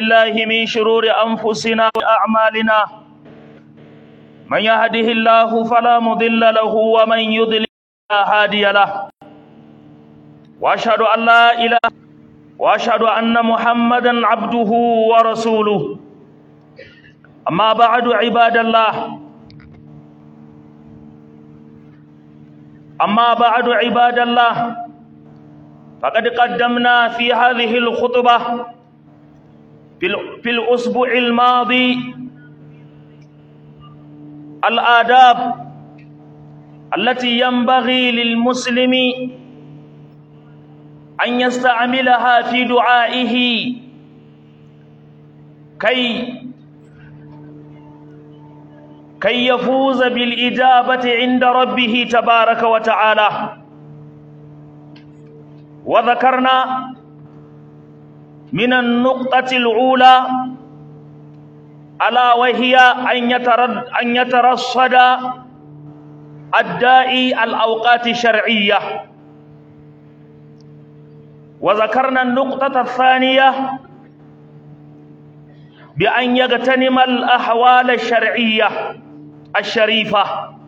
بالله من شرور أنفسنا وأعمالنا من يهده الله فلا مضل له ومن يضلل فلا هادي له وأشهد أن لا إله وأشهد أن محمدا عبده ورسوله أما بعد عباد الله أما بعد عباد الله فقد قدمنا في هذه الخطبة في الأسبوع الماضي الآداب التي ينبغي للمسلم أن يستعملها في دعائه كي كي يفوز بالإجابة عند ربه تبارك وتعالى وذكرنا من النقطة الأولى ألا وهي أن يترد أن يترصد الداعي الأوقات الشرعية وذكرنا النقطة الثانية بأن يغتنم الأحوال الشرعية الشريفة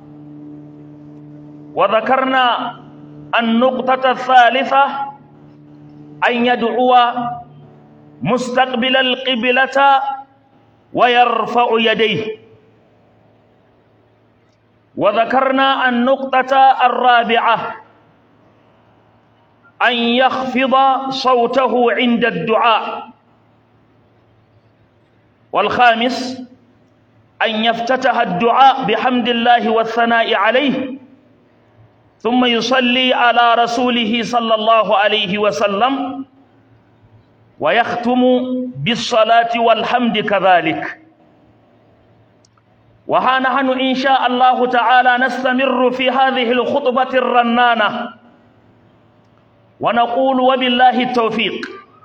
وذكرنا النقطة الثالثة أن يدعو مستقبل القبلة ويرفع يديه وذكرنا النقطة الرابعة أن يخفض صوته عند الدعاء والخامس أن يفتتح الدعاء بحمد الله والثناء عليه ثم يصلي على رسوله صلى الله عليه وسلم ويختم بالصلاة والحمد كذلك وها نحن إن شاء الله تعالى نستمر في هذه الخطبة الرنانة ونقول وبالله التوفيق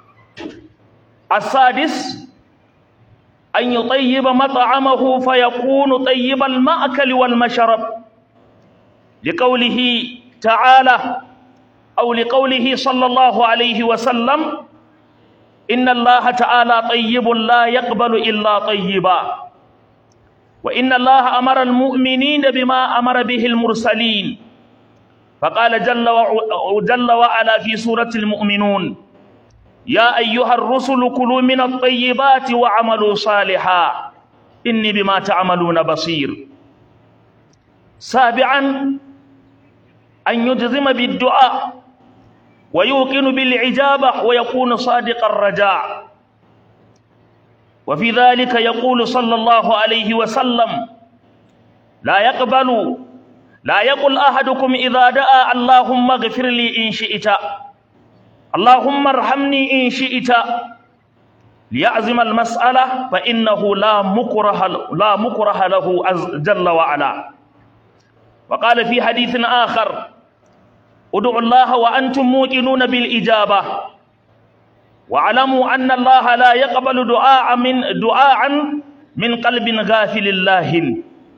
السادس أن يطيب مطعمه فيكون طيب المأكل والمشرب لقوله تعالى أو لقوله صلى الله عليه وسلم إن الله تعالى طيب لا يقبل إلا طيبا وإن الله أمر المؤمنين بما أمر به المرسلين فقال جل جل وعلا في سورة المؤمنون يا أيها الرسل كلوا من الطيبات وعملوا صالحا إني بما تعملون بصير سابعا أن يجزم بالدعاء ويوقن بالعجابة ويكون صادق الرجاء وفي ذلك يقول صلى الله عليه وسلم لا يقبل لا يقل أحدكم إذا دعا اللهم اغفر لي إن شئت اللهم ارحمني إن شئت ليعزم المسألة فإنه لا مكره لا مكره له جل وعلا وقال في حديث آخر ادعوا الله وأنتم موقنون بالإجابة واعلموا أن الله لا يقبل دعاء من دعاء من قلب غافل الله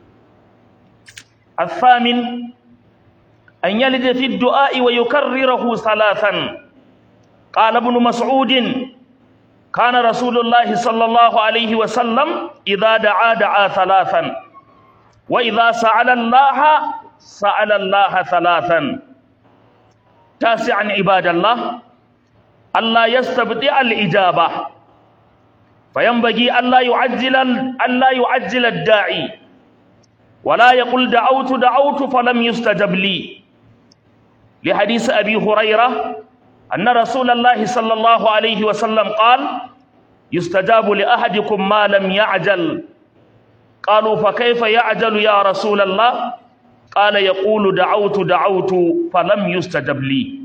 الثامن أن يلد في الدعاء ويكرره ثلاثا قال ابن مسعود كان رسول الله صلى الله عليه وسلم إذا دعا دعا ثلاثا وإذا سأل الله سأل الله ثلاثا تاسعا عباد الله ألا يستبطئ الإجابة فينبغي ألا يعجل ألا يعجل الداعي ولا يقول دعوت دعوت فلم يستجب لي لحديث أبي هريرة أن رسول الله صلى الله عليه وسلم قال يستجاب لأحدكم ما لم يعجل قالوا فكيف يعجل يا رسول الله قال يقول دعوت دعوت فلم يستجب لي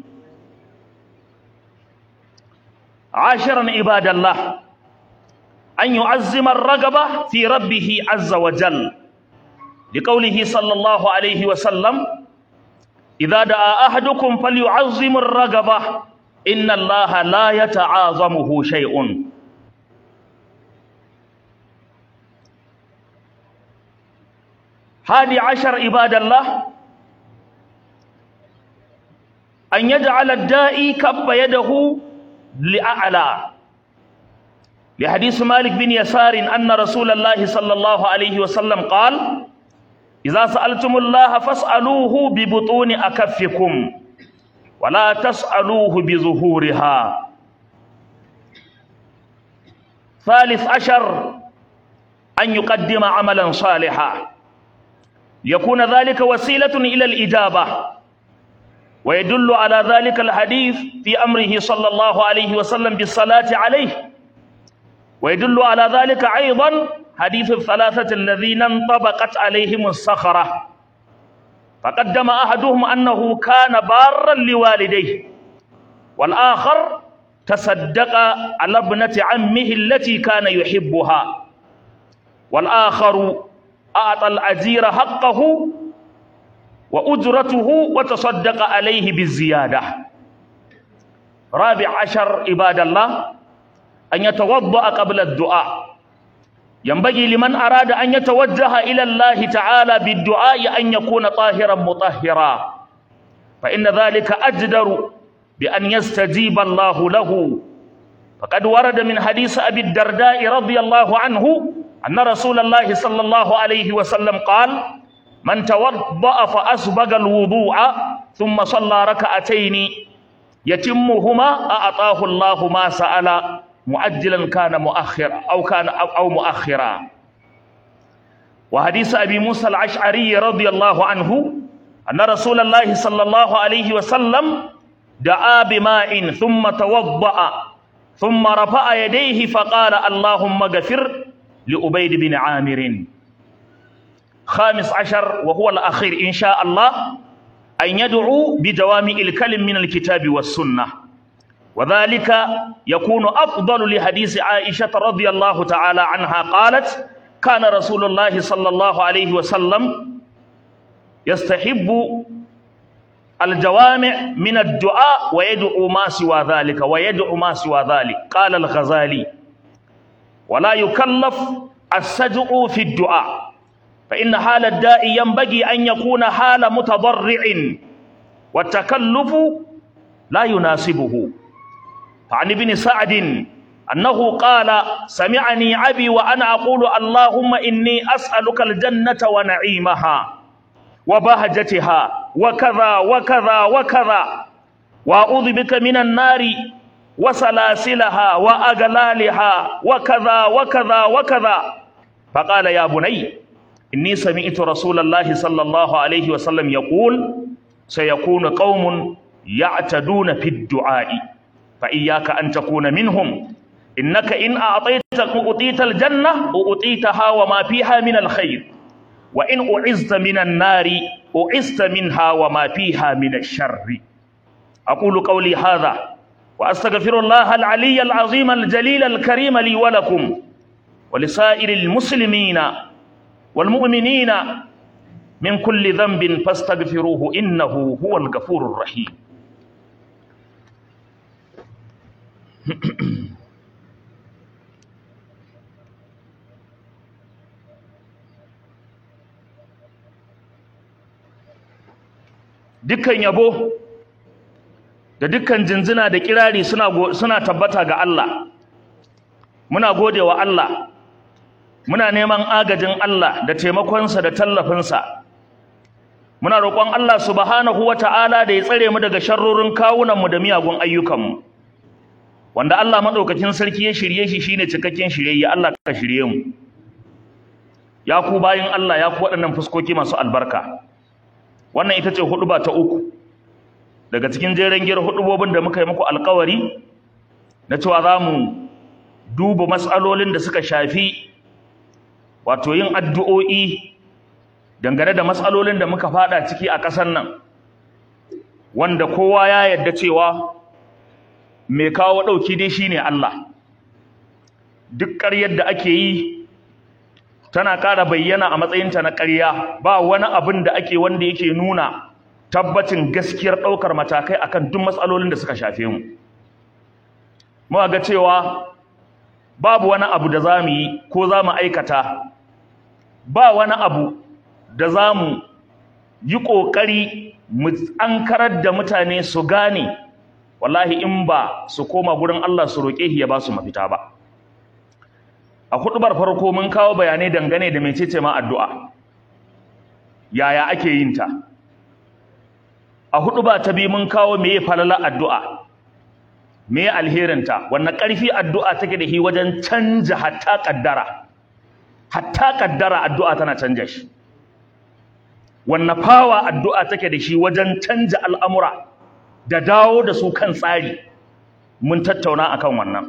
عاشرا عباد الله أن يعزم الرغبة في ربه عز وجل لقوله صلى الله عليه وسلم إذا دعا أحدكم فليعظم الرغبة إن الله لا يتعاظمه شيء هادي عشر عباد الله أن يجعل الدائي كف يده لأعلى لحديث مالك بن يسار أن رسول الله صلى الله عليه وسلم قال إذا سألتم الله فاسألوه ببطون أكفكم ولا تسألوه بظهورها ثالث عشر أن يقدم عملا صالحا ليكون ذلك وسيلة إلى الإجابة ويدل على ذلك الحديث في أمره صلى الله عليه وسلم بالصلاة عليه ويدل على ذلك أيضا حديث الثلاثة الذين انطبقت عليهم الصخرة فقدم أحدهم أنه كان بارا لوالديه والآخر تصدق على ابنة عمه التي كان يحبها والآخر أعطى الأجير حقه وأجرته وتصدق عليه بالزيادة رابع عشر عباد الله أن يتوضأ قبل الدعاء ينبغي لمن أراد أن يتوجه إلى الله تعالى بالدعاء أن يكون طاهرا مطهرا فإن ذلك أجدر بأن يستجيب الله له فقد ورد من حديث أبي الدرداء رضي الله عنه أن رسول الله صلى الله عليه وسلم قال من توضأ فأسبغ الوضوء ثم صلى ركعتين يتمهما أعطاه الله ما سأل مؤجلا كان مؤخرا أو كان أو, أو مؤخرا وحديث أبي موسى الأشعري رضي الله عنه أن رسول الله صلى الله عليه وسلم دعا بماء ثم توضأ ثم رفع يديه فقال اللهم اغفر لأبيد بن عامر خامس عشر وهو الأخير إن شاء الله أن يدعو بدوام الكلم من الكتاب والسنة وذلك يكون أفضل لحديث عائشة رضي الله تعالى عنها قالت كان رسول الله صلى الله عليه وسلم يستحب الجوامع من الدعاء ويدعو ما سوى ذلك ويدعو ما سوى ذلك قال الغزالي ولا يكلف السجع في الدعاء فإن حال الداء ينبغي أن يكون حال متضرع والتكلف لا يناسبه فعن ابن سعد أنه قال سمعني أبي وأنا أقول اللهم إني أسألك الجنة ونعيمها وبهجتها وكذا وكذا وكذا وأعوذ بك من النار وسلاسلها وأغلالها وكذا وكذا وكذا فقال يا بني إني سمعت رسول الله صلى الله عليه وسلم يقول سيكون قوم يعتدون في الدعاء فإياك أن تكون منهم إنك إن أعطيت أعطيت الجنة أعطيتها وما فيها من الخير وإن أعزت من النار أعزت منها وما فيها من الشر أقول قولي هذا وأستغفر الله العلي العظيم الجليل الكريم لي ولكم ولسائر المسلمين والمؤمنين من كل ذنب فاستغفروه إنه هو الغفور الرحيم dukkan yabo da dukkan jinjina da kirari suna suna tabbata ga Allah muna gode wa Allah muna neman agajin Allah da taimakonsa da tallafinsa muna roƙon Allah subhanahu wata'ala da ya tsare mu daga sharrorin kawunanmu da miyagun ayyukanmu wanda Allah madaukakin sarki ya shirye shi shine cikakken shirye Allah ka shirye mu ya ku bayin Allah ya ku waɗannan fuskoki masu albarka wannan ita ce huduba ta uku daga cikin jeren giyar hudubobin da muka yi muku alkawari na cewa za mu duba matsalolin da suka shafi wato yin addu'o'i dangane da matsalolin da muka fada ciki a ƙasar nan wanda kowa ya yarda cewa mai kawo ɗauki dai shine Allah duk ƙaryar da ake yi tana ƙara bayyana a matsayinta na ƙarya ba wani abin da ake wanda yake nuna tabbacin gaskiyar ɗaukar matakai akan duk matsalolin da suka shafe mu muka ga cewa babu wani abu da za mu yi ko za mu aikata ba wani abu da za mu yi ƙoƙari mu ankarar da mutane su gane wallahi in ba su koma gurin Allah su roƙe shi ya ba su mafita ba a hudubar farko mun kawo bayanai dangane da mecece ma addu'a yaya ake yin ta a huduba ta biyu mun kawo meye falala addu'a meye alherinta wannan ƙarfi addu'a take da shi wajen canja hatta kaddara hatta kaddara addu'a tana canja shi wannan fawa addu'a take da shi wajen canja al'amura da dawo da su kan tsari mun tattauna akan wannan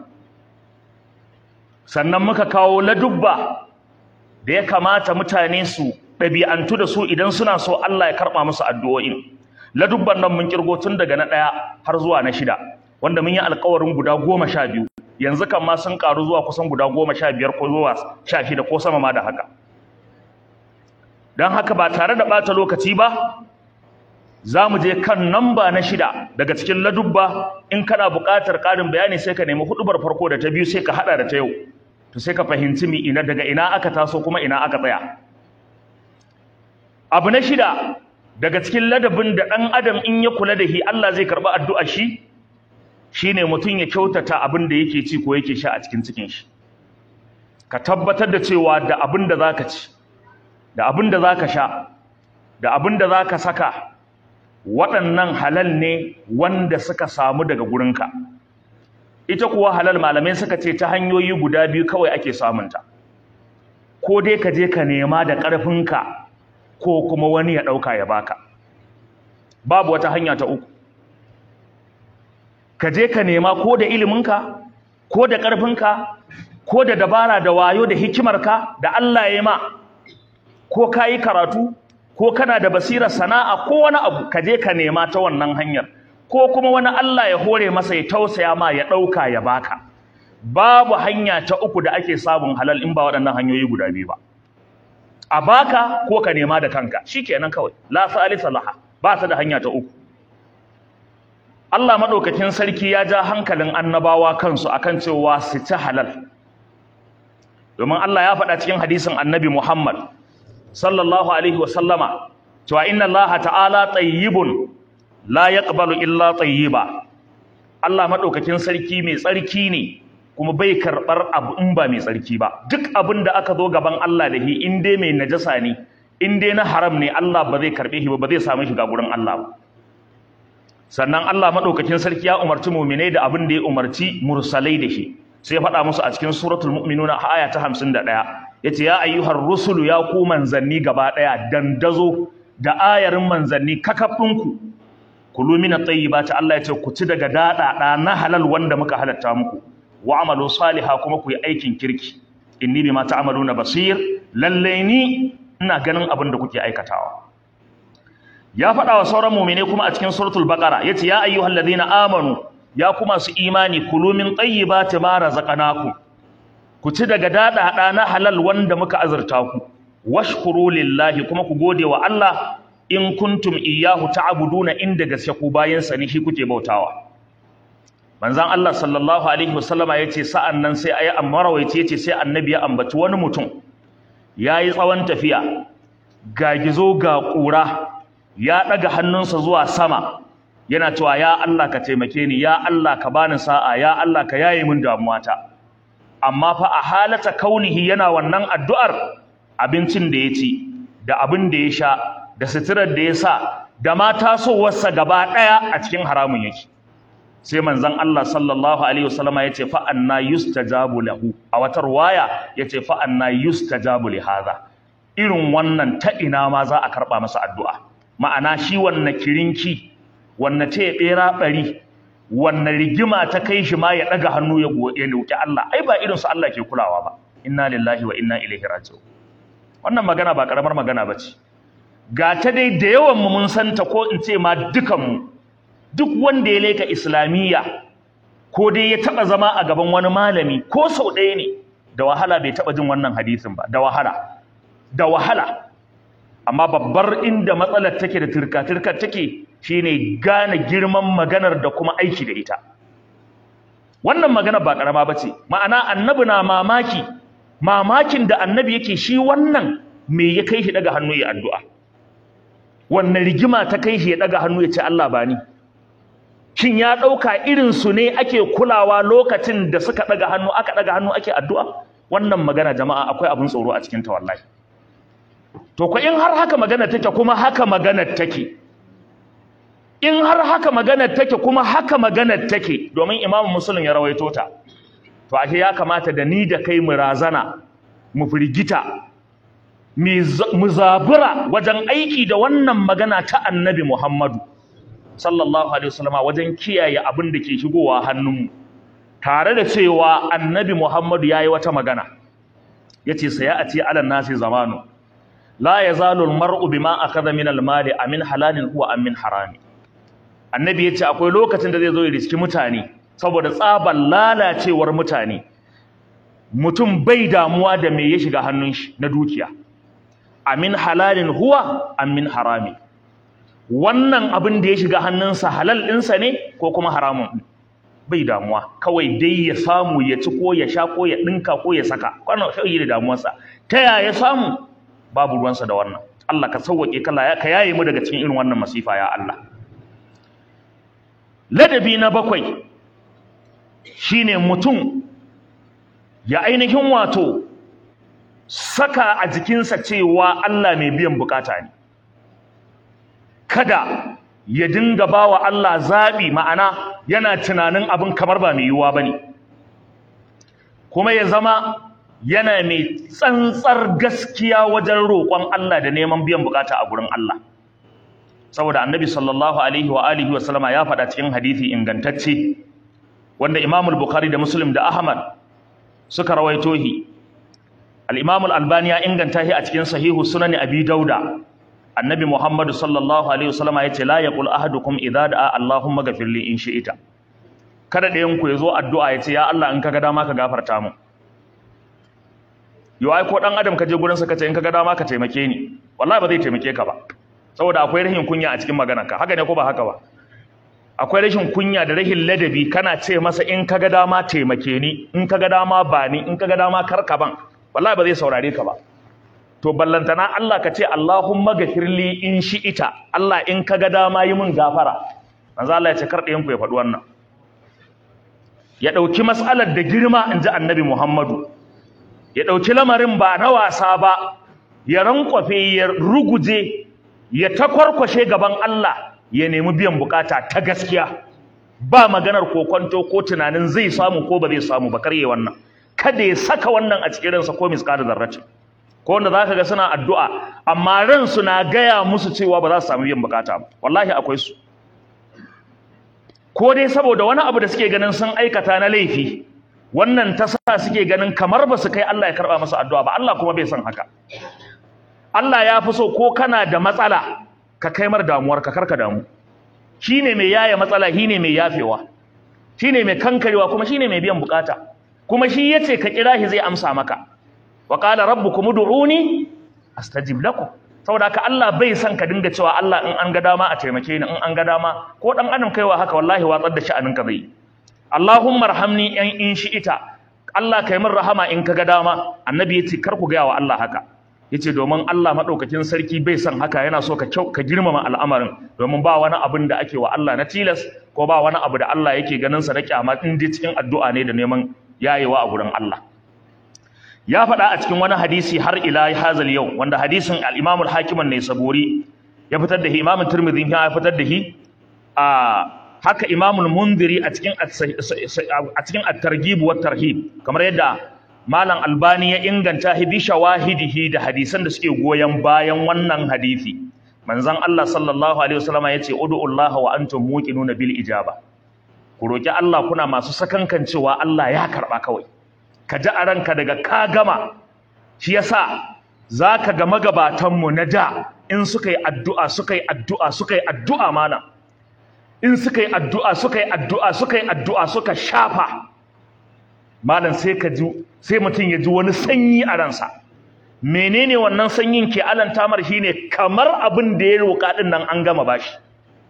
sannan muka kawo ladubba da ya kamata mutane su ɗabi'antu da su idan suna so Allah ya karɓa musu addu'o'in ladubban nan mun kirgo tun daga na ɗaya har zuwa na shida wanda mun yi alkawarin guda goma sha biyu yanzu kan ma sun ƙaru zuwa kusan guda goma sha biyar ko zuwa sha shida ko sama ma da haka don haka ba tare da ɓata lokaci ba za mu je kan namba na shida daga cikin ladubba in kana buƙatar ƙarin bayani sai ka nemi huɗubar farko da ta biyu sai ka haɗa da ta yau to sai ka fahimci mi ina daga ina aka taso kuma ina aka tsaya abu na shida daga cikin ladabin da ɗan adam in ya kula da shi Allah zai karɓi addu'a shi shine mutum ya kyautata abin da yake ci ko yake sha a cikin cikin shi ka tabbatar da cewa da abin da zaka ci da abin da zaka sha da abin da zaka saka waɗannan halal ne wanda suka samu daga gurinka ita kuwa halal malamai suka ce ta hanyoyi guda biyu kawai ake samunta ko dai ka je ka nema da ƙarfinka ko kuma wani ya ɗauka ya baka babu wata hanya ta uku ka je ka nema ko da iliminka ko da ƙarfinka ko da dabara da wayo da hikimarka da Allah ya ma ko ka yi karatu ko kana da basirar sana'a ko wani abu ka je ka nema ta wannan hanyar ko kuma wani Allah ya hore masa ya tausaya ma ya ɗauka ya baka babu hanya ta uku da ake samun halal in ba waɗannan hanyoyi guda biyu ba a baka ko ka nema da kanka shikenan kawai la salisa laha ba ta da hanya ta uku Allah madaukakin sarki ya ja hankalin annabawa kansu akan cewa su ci halal domin Allah ya faɗa cikin hadisin annabi Muhammad sallallahu alaihi wa sallama cewa inna Allah ta'ala tayyibun la yaqbalu illa tayyiba Allah madaukakin sarki mai tsarki ne kuma bai karɓar abu in ba mai tsarki ba duk abin da aka zo gaban Allah da shi in dai mai najasa ne in dai na haram ne Allah ba zai karɓe shi ba ba zai samu shiga gurin Allah ba sannan Allah madaukakin sarki ya umarci mu'minai da abin da ya umarci mursalai da shi sai ya faɗa musu a cikin suratul mu'minuna aya ta 51 yace ya ayyuhar rusulu ya ku manzanni gaba ɗaya dandazo da ayarin manzanni kakafinku kulu min at-tayyibati Allah yace ku ci daga daɗaɗa na halal wanda muka halatta muku wa amalu salihah kuma ku yi aikin kirki inni bima ta'maluna basir lalle ni ina ganin abin da kuke aikatawa ya faɗa wa sauran mu'mine kuma a cikin suratul baqara yace ya ayyuhalladhina amanu ya kuma su imani kulu min tayyibati ma razaqnakum ku ci daga daɗaɗa na halal wanda muka azurta ku washkuru lillahi kuma ku gode wa Allah in kuntum iyyahu ta'buduna inda gaske ku bayan sa ne shi kuke bautawa manzon Allah sallallahu alaihi wasallama yace sa'an nan sai ayi amarawaici yace sai annabi ya ambaci wani mutum yayi tsawon tafiya ga gizo ga ƙura ya ɗaga hannunsa zuwa sama yana cewa ya Allah ka taimake ni ya Allah ka bani sa'a ya Allah ka yaye min damuwata amma fa a halata kaunihi yana wannan addu'ar abincin da ya ci da abin da ya sha da suturar da ya sa da ma tasowarsa gaba ɗaya a cikin haramun yake sai manzon Allah sallallahu alaihi wasallama yace fa anna yustajabu lahu a wata riwaya yace fa anna yustajabu li hadha irin wannan ta ina ma za a karba masa addu'a ma'ana shi wannan kirinki wannan ce bera bari wannan rigima ta kai shi ma ya daga hannu ya ya roki Allah ai ba irin su Allah ke kulawa ba inna lillahi wa inna ilaihi raji'un wannan magana ba karamar magana bace ga ta dai da yawan mu mun santa ko in ce ma dukan mu duk wanda ya leka islamiyya ko dai ya taba zama a gaban wani malami ko sau ɗaya ne da wahala bai taba jin wannan hadisin ba da wahala da wahala amma babbar inda matsalar take da turka-turkar take shine gane girman maganar da kuma aiki da ita wannan magana ba karama bace ma'ana annabi na mamaki mamakin da annabi yake shi wannan me ya kai shi daga hannu ya addu'a wannan rigima ta kai shi ya daga hannu ya ce Allah bani shin ya ɗauka irinsu ne ake kulawa lokacin da suka ɗaga hannu aka ɗaga hannu ake addu'a wannan magana jama'a akwai abin tsoro a cikin ta wallahi to ko in har haka magana take kuma haka magana take in har haka magana take kuma haka magana take domin imamu muslim ya rawaito ta to ashe ya kamata da ni da kai mu razana mu firgita mu zabura wajen aiki da wannan magana ta annabi muhammadu sallallahu alaihi wasallama wajen kiyaye abin da ke shigowa hannunmu tare da cewa annabi muhammadu ya yi wata magana ya ce saya a ce alan nasi zamanu la ya zalul mar'u bima akhadha min al-mali amin halalin huwa amin harami annabi ya ce akwai lokacin da zai zo ya riski mutane saboda tsabar lalacewar mutane mutum bai damuwa da me ya shiga hannun shi na dukiya amin halalin huwa amin harami wannan abin da ya shiga hannunsa halal ɗinsa ne ko kuma haramun bai damuwa kawai dai ya samu ya ci ko ya sha ko ya ɗinka ko ya saka kwanan shi da damuwarsa ta yaya ya samu babu ruwansa da wannan Allah ka sauwaƙe kala ka yaye mu daga cikin irin wannan masifa ya Allah ladabi na bakwai shine mutum ya ainihin wato saka a jikinsa cewa Allah mai biyan bukata ne kada ya dinga bawa Allah zaɓi ma'ana yana tunanin abin kamar ba mai yiwuwa bane kuma ya zama yana mai tsantsar gaskiya wajen roƙon Allah da neman biyan bukata a gurin Allah saboda annabi sallallahu alaihi wa alihi wa sallama ya faɗa cikin hadisi ingantacce wanda Imam al-Bukhari da Muslim da Ahmad suka rawaito shi al-Imam al-Albani ya inganta shi a cikin sahihu sunan Abi Dauda annabi Muhammad sallallahu alaihi wa sallama yace la yaqul ahadukum idza da'a Allahumma ghafir li in shi'ita kada ɗayan ku yazo addu'a yace ya Allah in kaga dama ka gafarta mu yau ai ko dan adam ka je gurin sa kace in kaga dama ka taimake ni wallahi ba zai taimake ka ba saboda akwai rahin kunya a cikin maganarka haka ne ko ba haka ba akwai rashin kunya da rahin ladabi kana ce masa in kaga dama taimake ni in kaga dama ba ni in kaga dama karka ban wallahi ba zai saurare ka ba to ballantana Allah ka ce Allahumma ghafirli in shi'ita Allah in kaga dama yi min gafara manzo Allah ya ce kar ɗayan ku ya faɗi wannan ya ɗauki mas'alar da girma in ji annabi Muhammadu ya ɗauki lamarin ba na wasa ba ya rankwafe ya ruguje ya takwarkwashe gaban Allah ya nemi biyan bukata ta gaskiya ba maganar kokonto ko tunanin zai samu ko ba zai samu ba karye wannan kada ya saka wannan a cikin ransa ko miskada zarrace ko wanda zaka ga suna addu'a amma ransu na gaya musu cewa ba za su samu biyan bukata ba wallahi akwai su ko dai saboda wani abu da suke ganin sun aikata na laifi wannan ta sa suke ganin kamar ba su kai Allah ya karba masa addu'a ba Allah kuma bai san haka Allah ya fi so ko kana da matsala ka kai mar damuwar ka karka damu shine mai yaya matsala shine mai yafewa shine mai kankarewa kuma shine mai biyan bukata kuma shi yace ka kira shi zai amsa maka wa qala rabbukum ud'uni astajib lakum saboda haka Allah bai san ka dinga cewa Allah in an ga dama a taimake ni in an ga dama ko dan adam kaiwa haka wallahi watsar da sha'anin ka zai Allahumma arhamni in in shi ita Allah kai min rahama in ka ga dama annabi yace kar ku ga wa Allah haka yace domin Allah madaukakin sarki bai son haka yana so ka ka girmama al'amarin domin ba wani abin da ake wa Allah na tilas ko ba wani abu da Allah yake ganin sa na kyama in dai cikin addu'a ne da neman yayewa a gurin Allah ya faɗa a cikin wani hadisi har ila hazal yau wanda hadisin al-Imam al-Hakim an-Naisaburi ya fitar da shi Imam Tirmidhi ya fitar da shi a haka Imam al-Mundhiri a cikin a cikin at-Targhib wa tarhib kamar yadda Malam Albani ya inganta hi bi shawahidihi da hadisan da suke goyon bayan wannan hadisi. Manzon Allah sallallahu alaihi wasallam yace ud'ullaha wa antum muqinuna bil ijaba. Ku roki Allah kuna masu sakankan cewa Allah ya karba kawai. Ka ji a ranka daga ka gama. Shi yasa zaka ga magabatan mu na da in suka yi addu'a suka yi addu'a suka yi addu'a mana. In suka yi addu'a suka yi addu'a suka yi addu'a suka shafa malam sai ka ji sai mutum ya ji wani sanyi a ransa menene wannan sanyin ke alanta mar shine kamar abin da ya roƙa din nan an gama bashi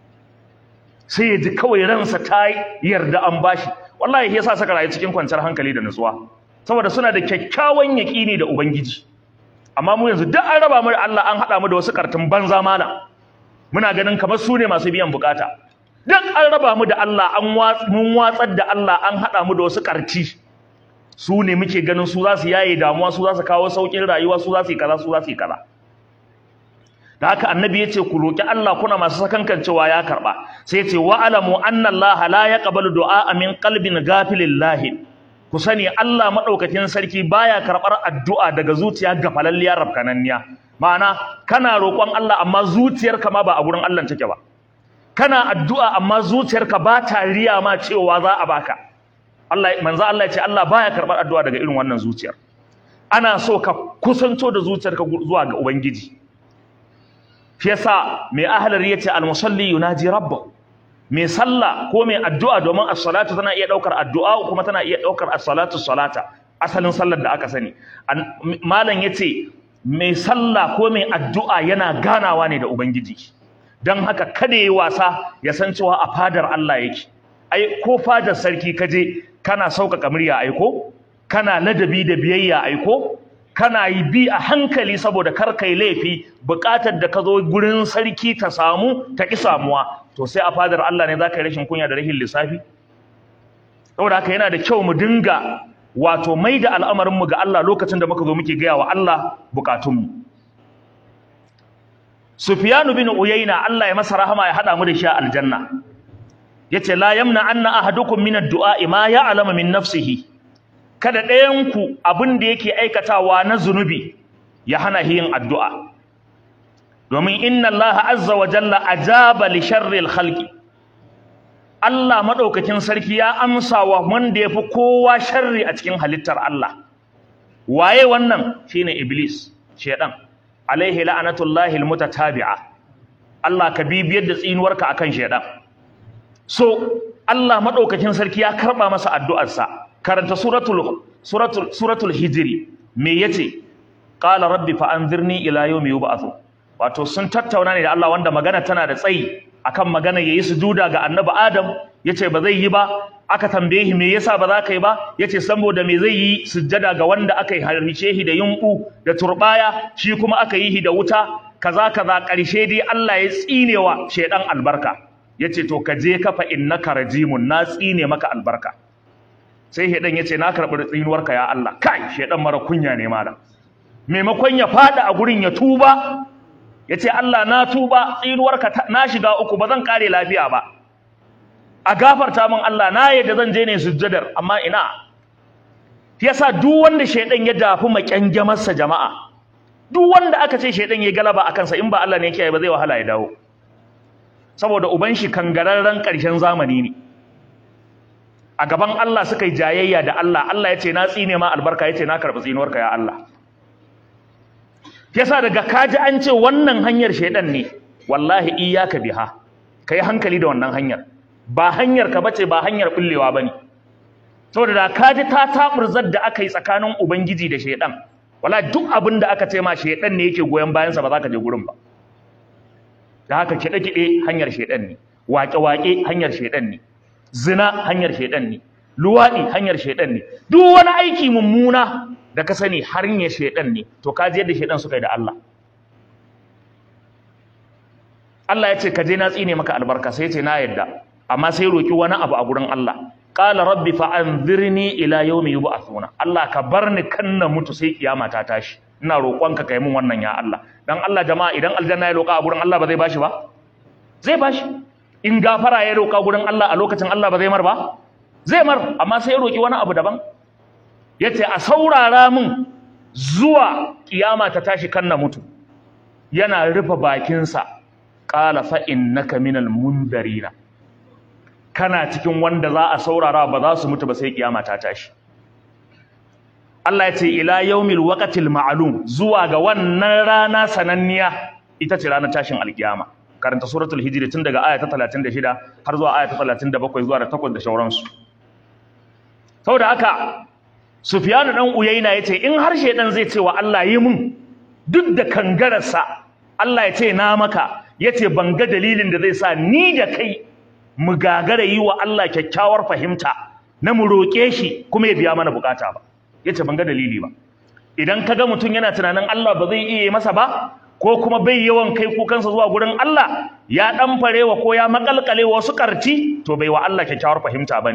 sai ya ji kawai ransa ta yarda an bashi wallahi yasa saka rayu cikin kwanciyar hankali da nutsuwa saboda suna da kyakkyawan yaƙini da ubangiji amma mu yanzu duk an raba mu da Allah an haɗa mu da wasu kartun banza malam muna ganin kamar su ne masu biyan bukata duk an raba mu da Allah an mun watsar da Allah an haɗa mu da wasu karti su ne muke ganin su za su yaye damuwa su za su kawo saukin rayuwa su za su yi kaza su za su yi kaza da haka annabi ya ce ku roƙi Allah kuna masu sakankancewa ya karɓa sai ya ce wa alamu anna Allah la yaqbalu du'a min qalbin ghafilin lahin ku sani Allah madaukakin sarki baya karɓar addu'a daga zuciya gafalalliyar rabkananniya ma'ana kana roƙon Allah amma zuciyarka ma ba a gurin Allah take ba kana addu'a amma zuciyarka ba ta riya ma cewa za a baka Allah manzo Allah ya ce Allah baya karɓar addu'a daga irin wannan zuciyar ana so ka kusanto da zuciyarka zuwa ga ubangiji shi yasa mai ahlar yace al-musalli yunaji rabba mai sallah ko mai addu'a domin as-salatu tana iya daukar addu'a kuma tana iya daukar as-salatu salata asalin sallar da aka sani malam yace mai sallah ko mai addu'a yana ganawa ne da ubangiji dan haka kada yi wasa ya san cewa a fadar Allah yake ai ko fadar sarki kaje kana sauƙaƙa murya aiko kana ladabi da biyayya aiko kana yi bi a hankali saboda kar kai laifi buƙatar da ka zo gurin sarki ta samu ta ki samuwa to sai a fadar Allah ne zaka yi rashin kunya da rashin lissafi saboda haka yana da kyau mu dinga wato mai da al'amarin mu ga Allah lokacin da muka zo muke gaya wa Allah bukatun mu Sufyan bin Uyayna Allah ya masa rahama ya hada mu da shi a aljanna yace la yamna anna ahadukum min ad-du'a ma ya'lamu min nafsihi kada ɗayanku abin da yake aikatawa na zunubi ya hana yin addu'a domin inna Allah azza wa jalla ajaba li sharril khalqi Allah madaukakin sarki ya amsa wa wanda yafi kowa sharri a cikin halittar Allah waye wannan shine iblis shedan alaihi la'anatullahi almutatabi'a Allah ka bibiyar da tsinuwarka akan shedan so Allah madaukakin sarki ya karba masa addu'arsa karanta suratul suratul suratul hijri me yace qala rabbi fa anzirni ila yawmi yub'athu wato sun tattauna ne da Allah wanda magana tana da tsayi akan magana yayi sujuda ga annabi Adam yace ba zai yi ba aka tambaye shi me yasa ba za ka yi ba yace saboda me zai yi sujjada ga wanda aka yi harbice shi da yunku da turbaya shi kuma aka yi shi da wuta kaza kaza karshe dai Allah ya tsinewa shedan albarka yace to ka je ka fa innaka rajimun na tsine maka albarka sai shedan yace na karbi tsinuwarka ya Allah kai shedan mara kunya ne malam maimakon ya fada a gurin ya tuba yace Allah na tuba tsinuwarka na shiga uku ba zan kare lafiya ba a gafarta min Allah na yadda zan je ne sujjadar amma ina yasa duk wanda shedan ya dafi makyangamarsa jama'a duk wanda aka ce shedan ya galaba akan sa in ba Allah ne yake ba zai wahala ya dawo saboda uban shi kangararren karshen zamani ne a gaban Allah suka yi jayayya da Allah Allah ya ce na tsine ma albarka ya ce na karɓi tsinuwarka ya Allah yasa daga kaji an ce wannan hanyar shaidan ne wallahi iyaka biha kai hankali da wannan hanyar ba hanyar ka bace ba hanyar bullewa bane saboda da kaji ta taburzar da aka yi tsakanin ubangiji da shaidan wallahi duk abin da aka ce ma shaidan ne yake goyon bayansa ba za ka je gurin ba da haka kiɗe-kiɗe hanyar shaidan ne waƙe-waƙe hanyar shaidan ne zina hanyar shaidan ne luwaɗi hanyar shaidan ne duk wani aiki mummuna da ka sani hanyar shaidan ne to ka je yadda shaidan suka yi da Allah Allah ya ce ka je na tsine maka albarka sai ce na yadda amma sai roki wani abu a gurin Allah qala rabbi fa anzirni ila yawmi yub'athuna Allah ka bar ni kan na mutu sai kiyama ta tashi ina roƙonka kai mun wannan ya Allah dan Allah jama'a idan aljanna ya roƙa a gurin Allah ba zai bashi ba zai bashi in gafara ya roƙa gurin Allah a lokacin Allah ba zai mar ba zai mar amma sai ya roƙi wani abu daban yace a saurara min zuwa kiyama ta tashi kan na mutu yana rufe bakinsa qala fa innaka minal mundarina kana cikin wanda za a saurara ba za su mutu ba sai kiyama ta tashi Allah ya ce ila yaumil waqtil ma'lum zuwa ga wannan rana sananniya ita ce ranar tashin alkiyama karanta suratul hijri tun daga aya ta 36 har zuwa aya ta 37 zuwa da 8 da shauransu saboda haka Sufyan dan Uyayna yace in har shedan zai ce wa Allah yi mun duk da kangararsa Allah ya ce na maka yace ban ga dalilin da zai sa ni da kai mu gagara yi wa Allah kyakkyawar fahimta na mu roƙe shi kuma ya biya mana bukata ba yace ban ga dalili ba idan kaga mutum yana tunanin Allah ba zai iya masa ba ko kuma bai yawan kai kukansa zuwa gurin Allah ya dan farewa ko ya makalkale wasu karci to bai wa Allah kyakkyawar fahimta bane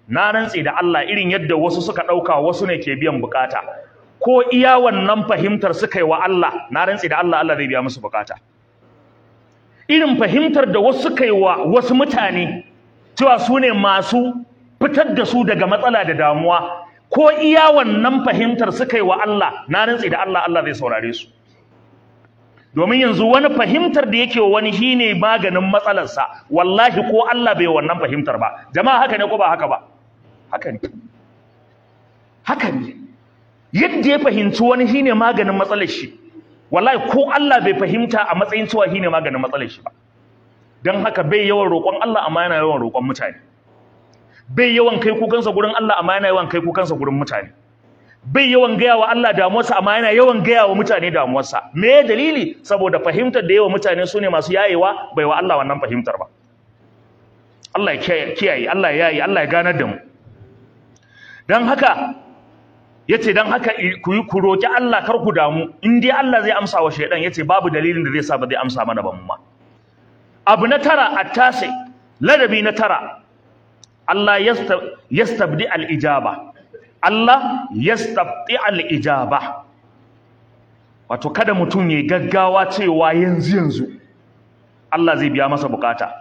na rantse da Allah irin yadda wasu suka ɗauka wasu ne ke biyan bukata ko iya wannan fahimtar suka yi wa Allah na rantse da Allah Allah zai biya musu bukata irin fahimtar da wasu suka yi wa wasu mutane cewa su ne masu fitar da su daga matsala da damuwa ko iya wannan fahimtar suka yi wa Allah na rantse da Allah Allah zai saurare su domin yanzu wani fahimtar da yake wani shine maganin matsalarsa wallahi ko Allah bai wannan fahimtar ba jama'a haka ne ko ba haka ba haka ne haka ne yadda ya fahimci wani shine maganin matsalar shi wallahi ko Allah bai fahimta a matsayin cewa shine maganin matsalar shi ba dan haka bai yawan roƙon Allah amma yana yawan roƙon mutane bai yawan kai kukansa gurin Allah amma yana yawan kai kukansa gurin mutane bai yawan gaya wa Allah damuwarsa amma yana yawan gaya wa mutane damuwarsa me dalili saboda fahimtar da yawa mutane su ne masu yayewa bai wa Allah wannan fahimtar ba Allah ya kiyaye Allah ya yayi Allah ya ganar da mu dan haka yace dan haka ku yi ku roki Allah kar ku damu in dai Allah zai amsa wa shaydan yace babu dalilin da zai sa ba zai amsa mana ba mu ma abu na tara attase ladabi na tara Allah yastabdi al-ijaba Allah yastabti al-ijaba wato kada mutum ya gaggawa cewa yanzu yanzu Allah zai biya masa bukata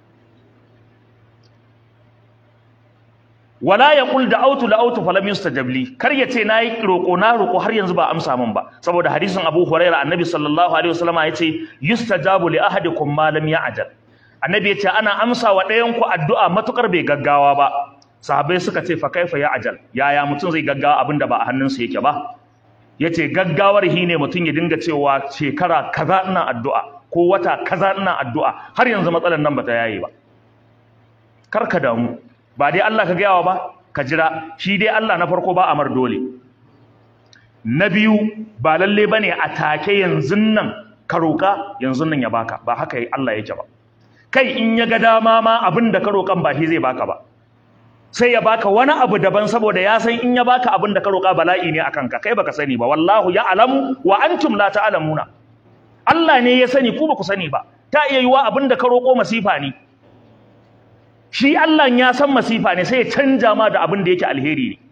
wala yaqul da'awtu la'awtu falam yustajab li kar ya ce nayi roko na roko har yanzu ba amsa min ba saboda hadisin Abu Hurairah annabi sallallahu alaihi wasallam ya ce yustajabu li ahadikum ma lam ya'jal annabi ya ce ana amsa wa ɗayan ku addu'a matukar bai gaggawa ba sahabbai suka ce fa kaifa ya ajal yaya mutum zai gaggawa abinda ba a hannunsa yake ba yace gaggawar hi ne mutum ya dinga cewa shekara kaza ina addu'a ko wata kaza ina addu'a har yanzu matsalar nan bata yaye ba kar ka damu ba dai Allah ka gayawa ba ka jira shi dai Allah na farko ba amar dole na biyu ba lalle bane a take yanzu nan ka roka yanzu nan ya baka ba haka Allah yake ba kai in ya ga dama ma abin da ka roƙan ba shi zai baka ba sai ya baka wani abu daban saboda ya san in ya baka abin da ka roƙa bala'i ne akan ka kai baka sani ba wallahu ya alamu wa antum la ta'lamuna Allah ne ya sani ku ba ku sani ba ta iya yiwa abin da ka roƙo masifa ne shi Allah ya san masifa ne sai ya canja ma da abin da yake alheri ne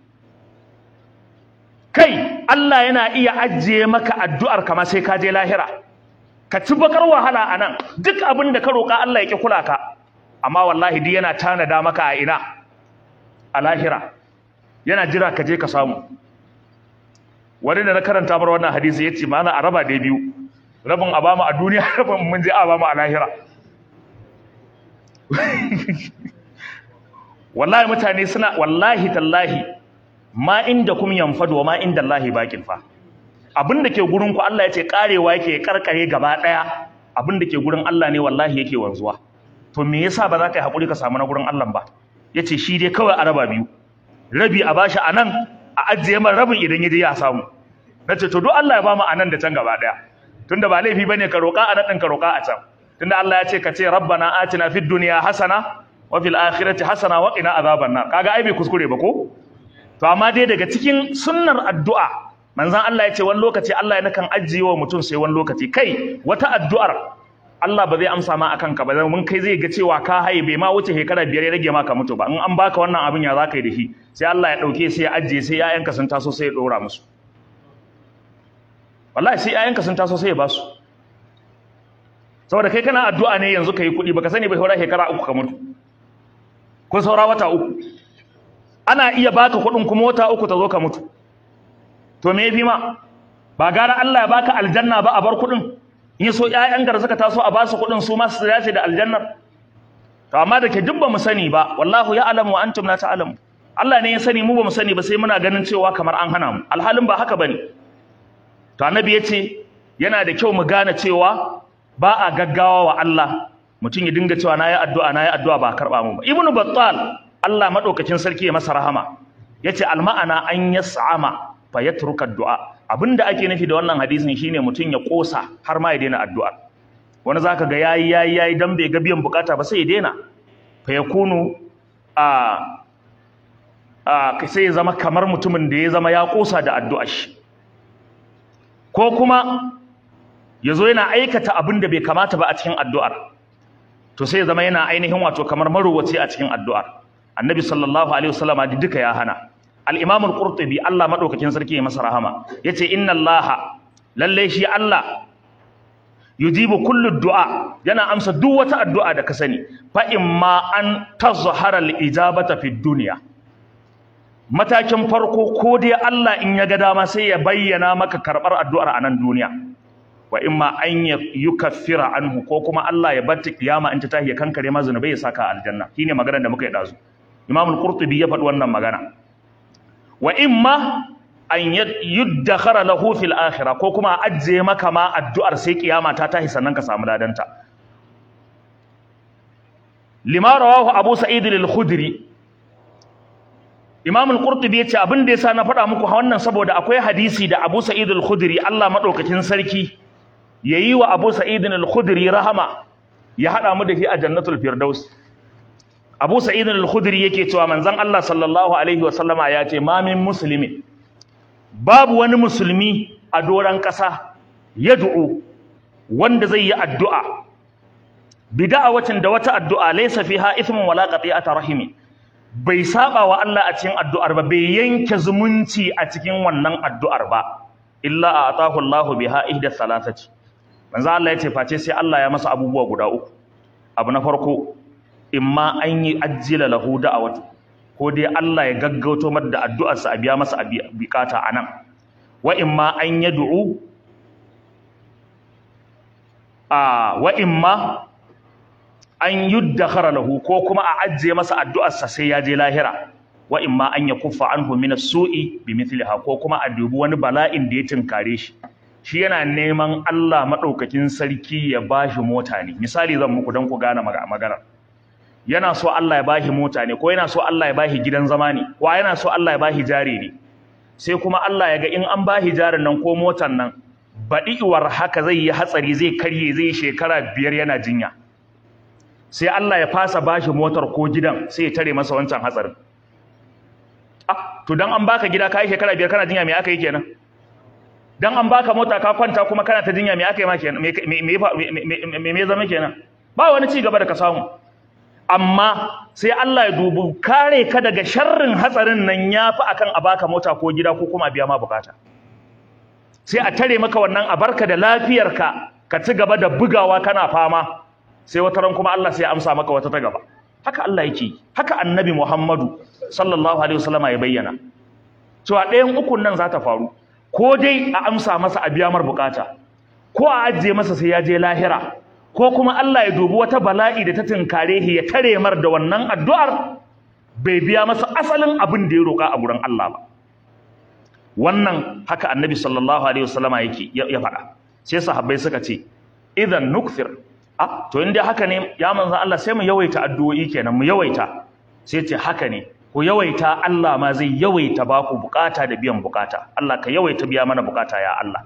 kai Allah yana iya ajiye maka addu'ar kama sai ka je lahira ka ci bakar wahala anan duk abin da ka roƙa Allah ya ki kula ka amma wallahi duk yana tanada maka a ina a lahira yana jira ka je ka samu wani da na karanta mar wannan hadisi yace mana a raba dai biyu rabin a bamu a duniya rabin mun je a bamu a lahira wallahi mutane suna wallahi tallahi ma inda kum yanfadu wa ma inda Allahi baqin fa abin da ke gurin ku Allah yace karewa yake karkare gaba daya abin da ke gurin Allah ne wallahi yake wanzuwa to me yasa ba za ka yi hakuri ka samu na gurin Allah ba yace shi dai kawai a raba biyu rabi a bashi anan a ajiye man rabin idan yaje ya samu nace to duk Allah ya ba mu anan da can gaba daya tunda ba laifi bane ka roka anan din ka roka a can tunda Allah ya ce ka ce rabbana atina fid dunya hasana wa fil akhirati hasana wa qina azaban nar kaga ai bai kuskure ba ko to amma dai daga cikin sunnar addu'a manzon Allah ya ce wani lokaci Allah ya nakan ajiye wa mutum sai wani lokaci kai wata addu'ar Allah ba zai amsa ma akan ka ba mun kai zai ga cewa ka haye bai ma wuce shekara biyar ya rage maka mutu ba in an baka wannan abin ya zaka yi da shi sai Allah ya dauke sai ya ajiye sai ƴaƴanka sun taso sai ya dora musu wallahi sai ƴaƴanka sun taso sai ya basu saboda kai kana addu'a ne yanzu kai kuɗi baka sani ba saura shekara uku ka mutu ko saura wata uku ana iya baka kuɗin kuma wata uku ta zo ka mutu to me yafi ma ba gara Allah ya baka aljanna ba a bar kuɗin in so ƴaƴan gar suka taso a basu kuɗin su ma su dace da aljannar to amma da ke duk ba mu sani ba wallahu ya alamu wa antum la ta'lamu Allah ne ya sani mu ba mu sani ba sai muna ganin cewa kamar an hana mu alhalin ba haka bane to annabi yace yana da kyau mu gane cewa ba a gaggawa wa Allah mutum ya dinga cewa nayi addu'a nayi addu'a ba karba mu ba ibnu battal Allah madaukakin sarki ya masa rahama yace alma'ana an yas'ama fa yatruka addu'a abinda ake nufi da wannan hadisin shine mutum ya kosa har ma ya daina addu'a wani zaka ga yayi yayi yayi dan bai ga biyan bukata ba sai ya daina fa yakunu a a sai ya zama kamar mutumin da ya zama ya kosa da addu'a shi ko kuma yazo yana aikata abin da bai kamata ba a cikin addu'ar to sai ya zama yana ainihin wato kamar maruwaci a cikin addu'ar annabi sallallahu alaihi wasallama duka ya hana al-imam al-qurtubi Allah madaukakin sarki ya masa rahama yace inna allaha lalle shi Allah yujibu kullu du'a yana amsa duk wata addu'a da ka sani fa imma an tazhara al-ijabata fi dunya matakin farko ko dai Allah in ya ga dama sai ya bayyana maka karbar addu'ar a nan duniya wa imma an yukaffira anhu ko kuma Allah ya bar ta kiyama in ta tahi ya kankare ma zunubai ya saka aljanna shine maganar da muka yi dazu Imam al-Qurtubi ya faɗi wannan magana wa imma an yuddakhara lahu fil akhirah ko kuma ajje maka ma addu'ar sai kiyama ta tahi sannan ka samu ladanta lima rawahu Abu Sa'id al-Khudri Imam al-Qurtubi yace abin da yasa na faɗa muku wannan saboda akwai hadisi da Abu Sa'id al-Khudri Allah madaukakin sarki yayi wa Abu Sa'id al-Khudri rahama ya hada mu da shi a Jannatul Firdaus Abu Sa'id al-Khudri yake cewa manzon Allah sallallahu alaihi wa sallama ya ce ma min muslimin babu wani musulmi a doran ƙasa yad'u wanda zai yi addu'a bida'awatin da wata addu'a laysa fiha ithmun wala qati'ata rahimi bai saba wa Allah a cikin addu'ar ba bai yanke zumunci a cikin wannan addu'ar ba illa a'tahu Allahu biha ihda salasati manzo Allah ya ce face sai Allah ya masa abubuwa guda uku abu na farko imma an yi ajjila lahu da'awatu ko dai Allah ya gaggauto mar da addu'arsa a biya masa bukata anan wa imma an yad'u a wa imma an yuddakhara lahu ko kuma a ajje masa addu'arsa sai ya je lahira wa imma an yakuffa anhu min as-su'i bimithliha ko kuma a dubi wani bala'in da ya tinkare shi shi yana neman Allah madaukakin sarki ya bashi mota ne misali zan muku dan ku gane magana yana so Allah ya bashi mota ne ko yana so Allah ya bashi gidan zama ne ko yana so Allah ya bashi jari ne sai kuma Allah ya ga in an bashi jarin nan ko motan nan baɗi'uwar haka zai yi hatsari zai karye zai shekara biyar yana jinya sai Allah ya fasa bashi motar ko gidan sai ya tare masa wancan hatsarin ah to dan an baka gida kai shekara biyar kana jinya me aka yi kenan dan an baka mota ka kwanta kuma kana ta jinya me aka yi ma kenan me me me me zama kenan ba wani ci gaba da ka samu amma sai Allah ya dubi kare ka daga sharrin hatsarin nan yafi akan a baka mota ko gida ko kuma biya ma bukata sai a tare maka wannan a barka da lafiyarka ka ci gaba da bugawa kana fama sai wata ran kuma Allah sai ya amsa maka wata ta gaba haka Allah yake haka annabi Muhammadu sallallahu alaihi wasallam ya bayyana cewa ɗayan ukun nan za ta faru ko dai a amsa masa a biya mar bukata ko a ajiye masa sai ya je lahira ko kuma Allah ya dubi wata bala'i da ta tinkare shi ya tare mar da wannan addu'ar bai biya masa asalin abin da ya roƙa a gurin Allah ba wannan haka annabi sallallahu alaihi wasallama yake ya faɗa sai sahabbai suka ce idan nukthir ah to inda haka ne ya manzo Allah sai mu yawaita addu'o'i kenan mu yawaita sai ce haka ne ku yawaita Allah ma zai yawaita ba ku bukata da biyan bukata Allah ka yawaita biya mana bukata ya Allah